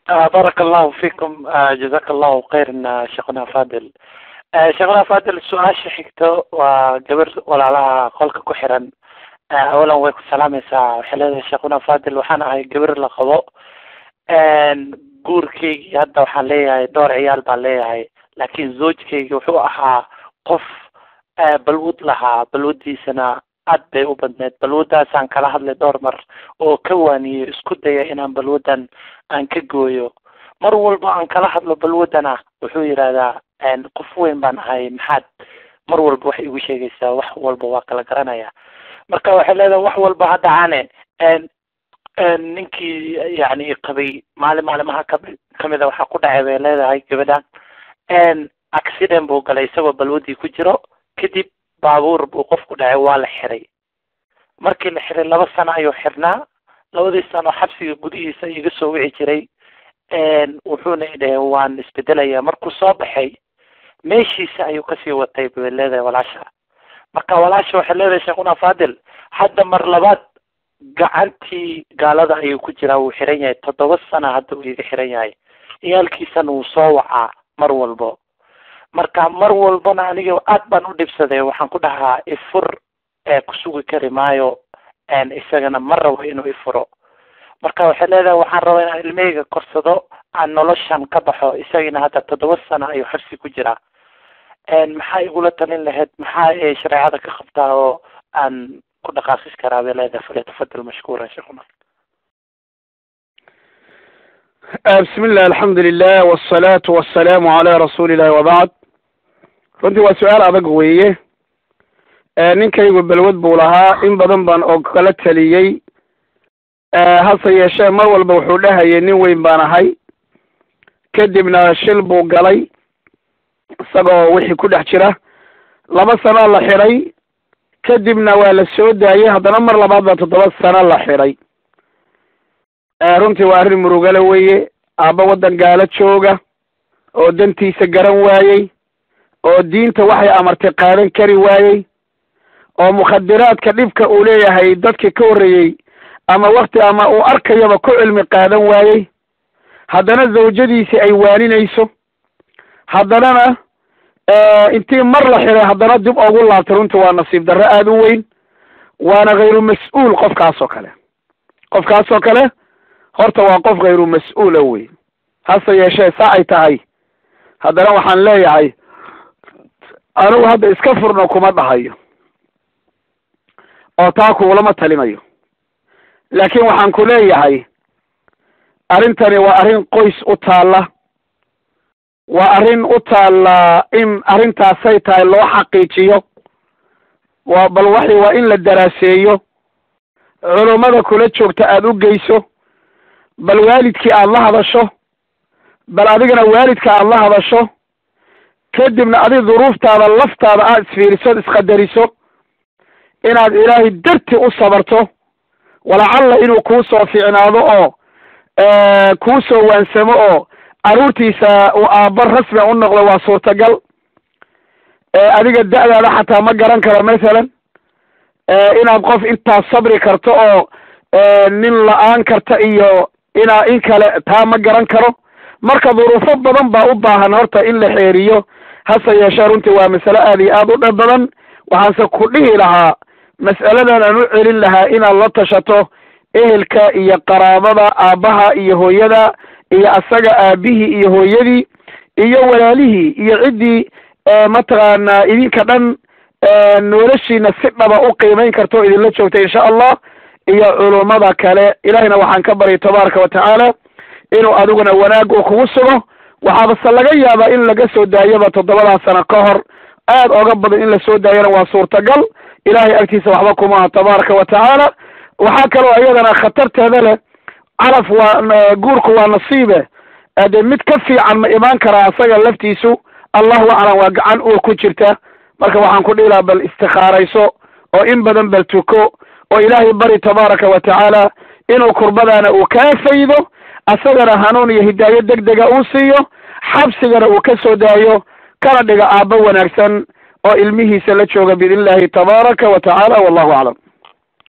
بارك الله فيكم جزاك الله خيرا شيخنا فاضل sheekhna fadil su-aasha xigto waa gabar walaalaha qolka ku xiran awalan way ku salaamaysaa waxay leedahay sheekhuna fadil waxaan ahay gabar la qabo guurkeygii hadda waxaan leeyahay dhowr ciyaal baan leeyahay laakiin zoojkeygi wuxuu ahaa qof balwad lahaa balwadiisana aad bay u badneed balwadaasaan kala hadlay dhowr mar oo ka waaniyo isku daya inaan balwadan aan ka gooyo mar walba aan kala hadlo balwadana wuxuu yidhahdaa qof weyn baan ahay maxaad mar walba waxay igu sheegaysaa wax walba waa kala garanaya marka waxay leedahay wax walba ha dhacaane ninkii yani qabay maalin maalimaha kami kamida waxaa ku dhacay bay leedahay gabadhan accident buu galay isagoo balwadii ku jiro kadib baabuur buu qof ku dhacay waa la xiray markii la xiray laba sano ayuu xirnaa labadii sano xabsiga gudihiisa iga soo wici jiray wuxuuna idhahe waan isbedelaya markuu soo baxay meeshiisa ayuu kasii watay bay leedahay walaasha marka walaasha waxay leedahay sheekhuna fadil hadda mar labaad gacantii gaalada ayuu ku jiraa wuu xiran yahay toddoba sana hadda uu iga xiran yahay ciyaalkiisana wuu soo wacaa mar walbo marka mar walbana aniga aad baan u dhibsaday waxaan ku dhahaa ifur kusugi kari maayo isagana ma rabo inuu ifuro marka waxay leedahay waxaan rabaa inaan ilmahayga korsado aan noloshan ka baxo isagina hadda toddoba sano ayuu xabsi ku jiraa maxaa igula talin lahayd maxaa shareecada ka qabtaa oo aan ku dhaqaaqis karaa bay leedahay falyatafadal mashkuuran sheekhuna bismi illah alxamdu lilah wsalaatu wasalaamu calaa rasuuli illahi wabacd runtii waa su-aal adag weeye ninkaygu belwad buu lahaa in badan baan oo kala taliyey hase yeeshee mar walba wuxuu dhahayay nin weyn baan ahay kadibna shil buu galay isagoo wixii ku dhex jira laba sanoo la xidhay kadibna waa la soo daayey haddana mar labaad baa toddoba sano la xidhay runtii waa arrin murugale weeye aabba waddan gaalo jooga oo dantiisa garan waayey oo diinta waxay amartay qaadan kari waayey oo mukhadiraadka dhibka uu leeyahay dadkii ka horreeyey ama wakti ama uu arkayaba ku cilmi qaadan waayey haddana zawjadiisi ay waaninayso haddanana intii mar la xiray haddana dib ugu laabtay runtii waa nasiib darro aada u weyn waana khayru mas-uul qofkaas oo kale qofkaas oo kale horta waa qof khayru mas-uula wey hase yeeshee saa ay tahay haddana waxaan leeyahay anigu hadda iska furno kuma dhahayo oo taa kuulama talinayo laakiin waxaan ku leeyahay arrintani waa arrin qoys u taalla waa arrin u taalla in arrintaasay tahay loo xaqiijiyo waa bal waxi waa in la daraaseeyo culummada kula joogta aada u geyso bal waalidkii aada la hadasho bal adigana waalidka aada la hadasho kadibna adig duruuftaada laftaada aad isfiiriso isqadariso inaad ilaahay darti u sabarto walacalla inuu kuu soo fiicnaado oo kuu soo waansamo oo carruurtiisa uu aabba rasmi u noqdo waa suurtagal adiga da-daada xataa ma garan karo masalan inaad qof intaas sabri karto oo nin la-aan karta iyo inaa in kale taa ma garan karo marka duruufo badan baa u baahan horta in la xeeriyo hase yeeshee runtii waa masale aad iyo aad u dhab badan waxaanse ku dhihi lahaa mas'aladan aan u celin lahaa inaad la tashato ehelka iyo qaraabada aabbaha iyo hooyada iyo asaga aabihii iyo hooyadii iyo walaalihii iyo ciddii mataqaanaa idinka dhan noloshiina si dhaba u qiimayn karta oo idinla joogta insha allah iyo culummada kale ilahina waxaan ka baryay tabaaraka wa tacaala inuu adiguna wanaag uu kugu sugo waxaabase laga yaabaa in laga soo daayaba toddobadaa sano ka hor aad oga badan in la soo daayana waa suurtagal ilahay agtiisa waxba kumaha tabaaraka wa tacaala waxaa kaloo iyadana khatarteeda leh calaf waa guurku waa nasiibe dee mid ka fiican ma imaan karaa asaga laftiisu allahu aclam waa gacan uur ku jirta marka waxaan ku dhihi lahaa bal istikaarayso oo in badan bal tuko oo ilaahay bari tabaaraka wa tacaala inuu kurbadaana uu kaa faydo asagana hanuun iyo hidaayo deg dega uu siiyo xabsigana uu ka soo daayo kana dhiga aabbo wanaagsan oo ilmihiisa la jooga biidn illahi tabaaraka wa tacaala wallahu aclam